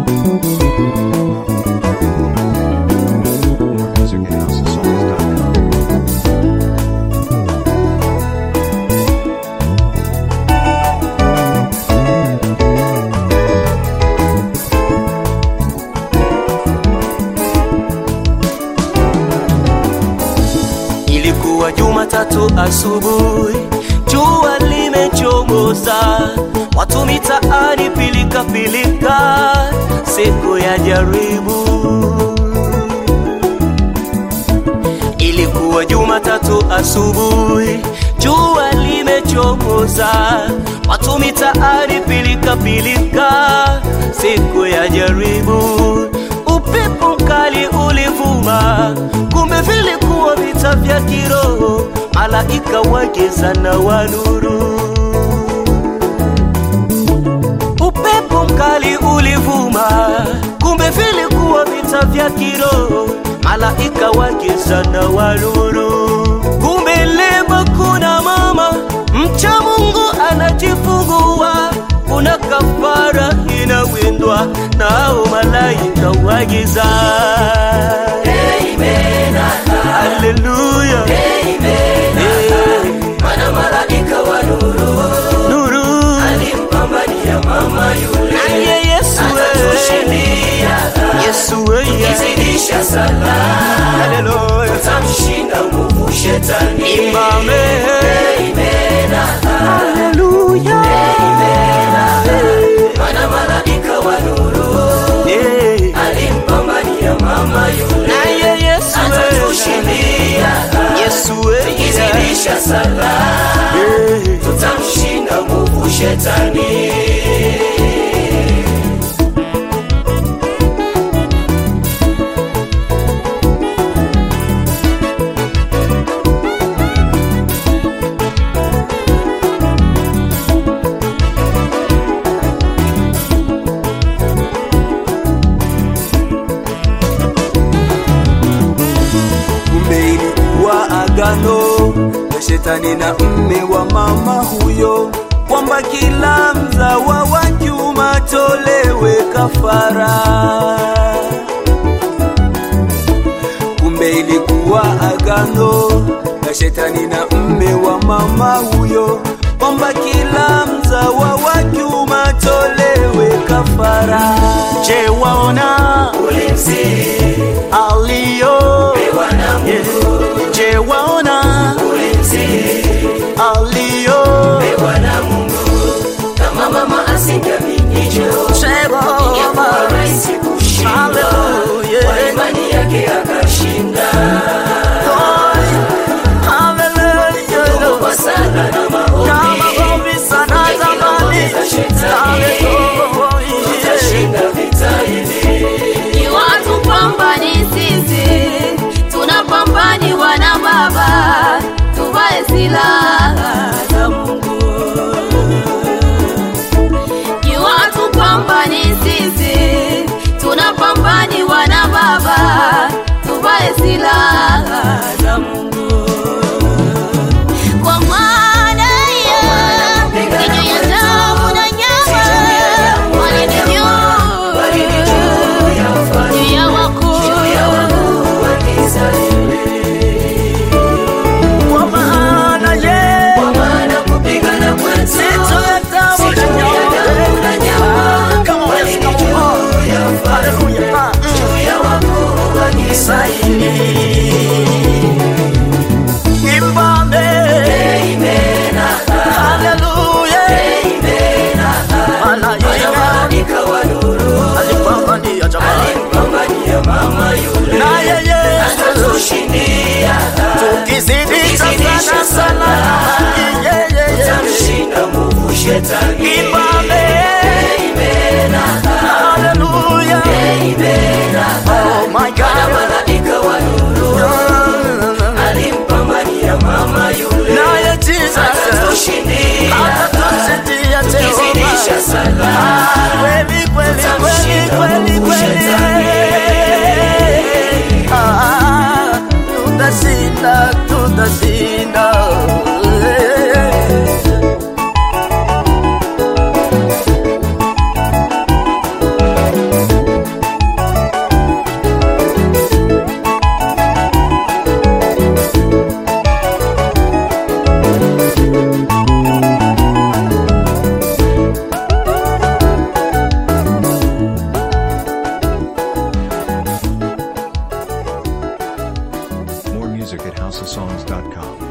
Ilikuwa Jumatatu asubuhi, jua limechomoza, watu mitaani pilika pilika, siku ya jaribu. Ilikuwa Jumatatu asubuhi, jua limechomoza, watu mitaani pilika pilika, siku ya jaribu. Upepo mkali ulivuma, kumbe vilikuwa vita vya kiroho, malaika wageza na wanuru. Upepo mkali ulivuma, kumbe vilikuwa vita vya kiroho, malaika wageza na wanuru. Kumbe leo kuna mama mcha Mungu anajifungua, kuna kafara inawindwa, nao malaika wagiza. Haleluya, Mana malaika wa nuru nuru alimpambania mama yule, naye Yesu we, atatushindia Yesu we, kizidisha sala, haleluya, tamshinda nguvu shetani. imame, Imena, haleluya, mana malaika wa nuru Eh, alimpambania mama yule, naye Yesu we, atatushindia Yesu we, kizidisha sala, Eh, tutamshinda nguvu shetani. kumbe ilikuwa agano ya shetani na mme wa mama huyo kwamba kila mzawa wa kiume atolewe kafara kumbe ilikuwa agano ya shetani na mme wa mama huyo kwamba kila mzawa wa kiume atolewe kafara Je, waona Ulinzi alio wa na Mungu, Je, waona ulinzi alio wa na Mungu, kama mama asingeamini Jehova ingekuwa rahisi kushinda. Hallelujah. Kwa imani yake akashinda. Hallelujah. Kwa sala na maombi, Kama ombi sana kila zamani. ngome za shetani, Hallelujah. tutashinda vita hivi. Ni watu pambani sisi, tunapambaniwa na Baba, tuvae silaha za Mungu. Ni watu pambani sisi, tunapambaniwa na Baba, tuvae silaha za Mungu. Kwa maana ya kinywa ya damu na nyama walinijua juu ya wakuu Kwa maana ye Kwa maana kupigana kwetu sito ya damu na nyama. Come on, let's go. Hallelujah. Ah. Imbame. Hallelujah. Malaika alipambania jamani. Naye Yesu tukizidisha sana sana yeah, yeah, yeah. Shetani Imbame. Hallelujah. Oh my God. malaika wa nuru alimpambania mama yule Naye Jesus tushindia atatusaidia kizidisha Jehova. sala Ah, kweli kweli kweli kweli kweli. Ah, tutashinda tutashinda. SoundCloud.com.